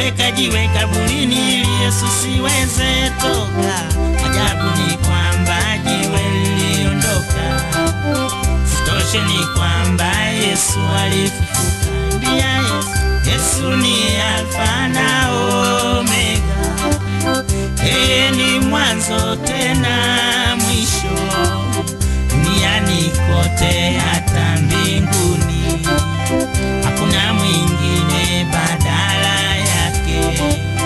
aliweka jiwe kaburini ili Yesu siweze toka. Ajabu ni kwamba jiwe liliondoka. Sitoshe ni kwamba Yesu alifufuka. Mbia Yesu, Yesu ni Alfa na Omega, yeye ni mwanzo tena mwisho, duniani kote hata mbinguni, hakuna mwingine badala yake.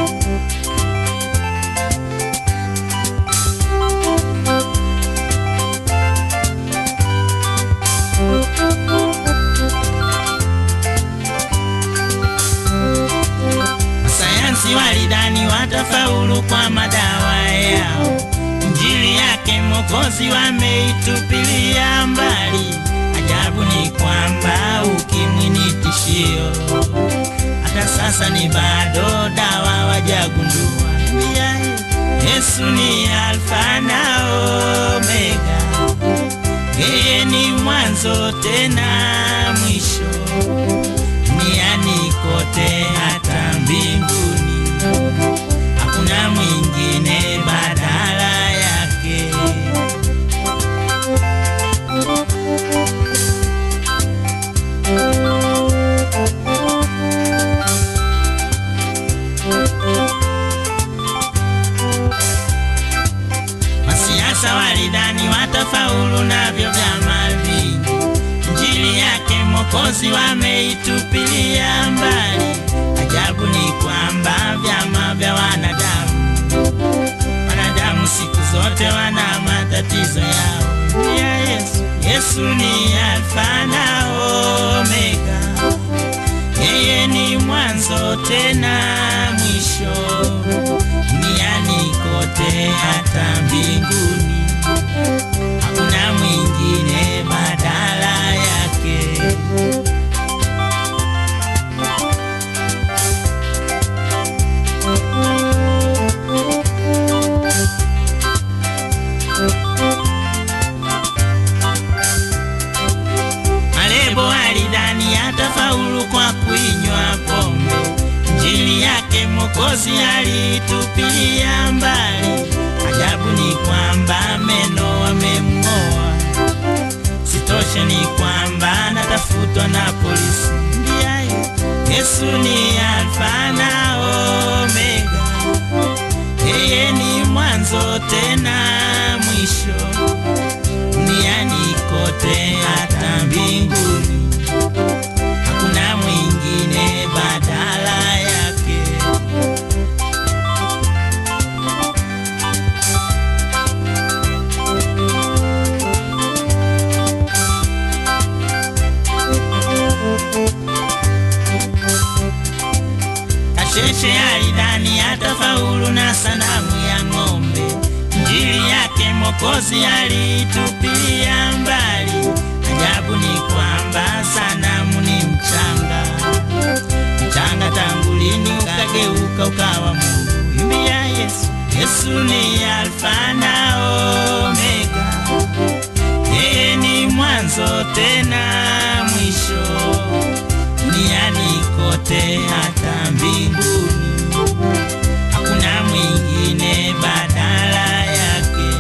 Sayansi walidhani watafaulu kwa madawa yao, injili yake Mwokozi wameitupilia mbali. Ajabu ni kwamba ukimwi ni tishio, hata sasa ni bado dawa wajagundua. Mbia Yesu ni Alfa na Omega, yeye ni mwanzo tena mwisho duniani kote hata mbinguni, hakuna mwingine badala yake. Masiasa walidhani watafaulu navyo vyama vingi, injili yake Mwokozi wameitupilia mbali. Ajabu ni kwamba vyama vya wanadamu, wanadamu siku zote wana matatizo yao. Ya Yesu, Yesu ni Alfa na Omega, yeye ni mwanzo tena mwisho, duniani kote hata mbinguni, hakuna mwingine badala yake. Malebo alidhani atafaulu kwa kuinywa pombe, injili yake Mwokozi alitupilia mbali. Ajabu ni kwamba meno wamemng'oa, sitoshe ni kwamba anatafutwa na polisi. Mbia Yesu ni Alfa na Omega, yeye ni mwanzo tena mwisho duniani kote hata mbinguni, hakuna mwingine badala yake. Kasheshe alidhani atafaulu na sanamu ya ng'ombe, injili yake Mwokozi alitupilia mbali. Ajabu ni kwamba sanamu ni mchanga, mchanga tangu lini ukageuka ukawa Mungu? Imbia Yesu, Yesu ni Alfa na Omega, yeye ni mwanzo tena mwisho, duniani kote hata mbinguni, hakuna mwingine badala yake.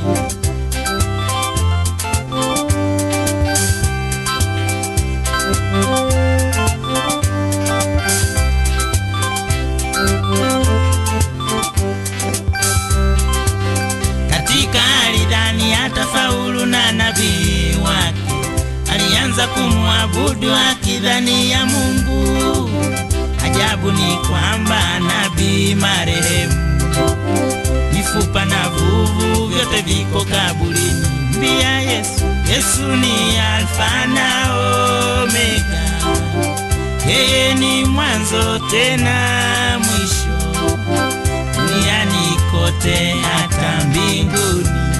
Katika alidhani atafaulu na nabii wake, alianza kumwabudu akidhani ya Mungu. Ajabu ni kwamba nabii marehemu, mifupa na vuvu vyote viko kaburini. Mbia Yesu, Yesu ni Alfa na Omega, yeye ni mwanzo tena mwisho, duniani kote hata mbinguni,